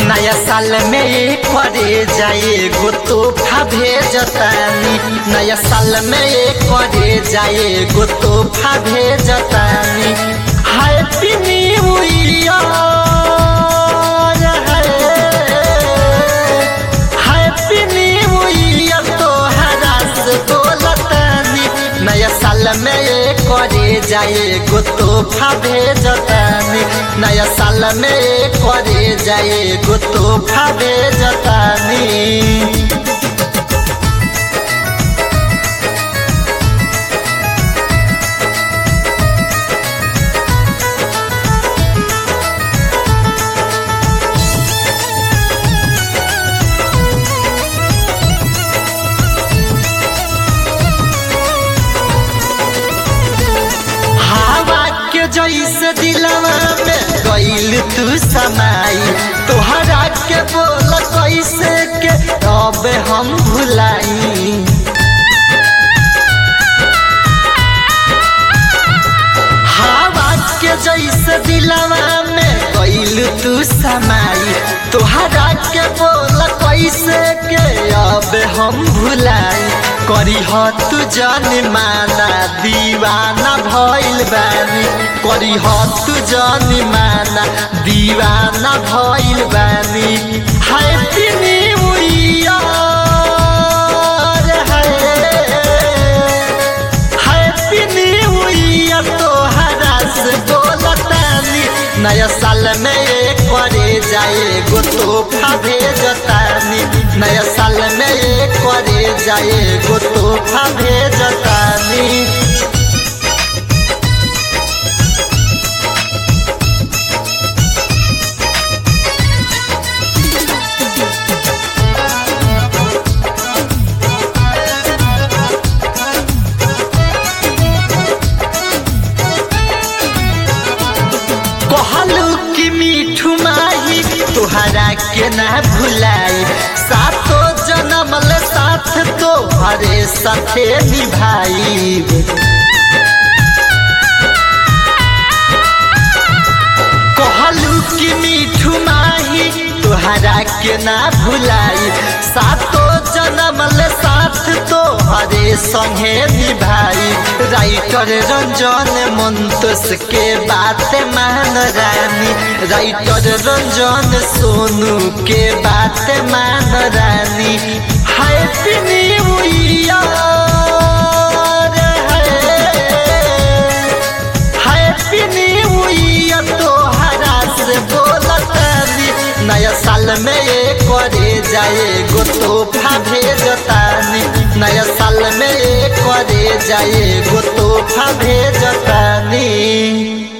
नया साल में एक करे जाए गो तोहफा भेजतानी नया साल में एक करे जाए गो तोहफा भेजतानी happy new year happy new year तोहरा से बोलतानी नया साल में एक करे जाए गो तोहफा भेजतानी नया साल में एक करे जाए गो तोहफा भेजतानी हवा के जैसे दिलवा में गईल तू समाई तोहरा के बोल कैसे के अब हम भुलाई हवा के जैसे दिलवा में गईल तू समाई तोहरा के बोल कैसे के अब हम भुलाई करी ह तू जन माना दीवाना भइल बानी करी ह तू जन माना दीवाना भइल बानी happy new year happy new year तोहरा से बोलतानी नया साल में एक करे जाए गो तोहफा भेजतानी नया साल में एक करे जाए गो तोहफा भेजतानी कहलू कि मीठू माही तोहरा के ना भुलाई सातो जन्मल साथ तो हरे साथे निभाई कहलू कि मीठू माही तोहरा के ना भुलाई सातो जन्मल साथ तो हरे संगे निभाई राइटर रंजन मंतोष के बात मान रानी राइटर रंजन सोनू के बात मान रानी happy new year happy new year तोहरा से बोलतानी नया साल में एक करे जाए गो तोहफा भेजतानी नया साल में एक करे जाए गो तोहफा भेजतानी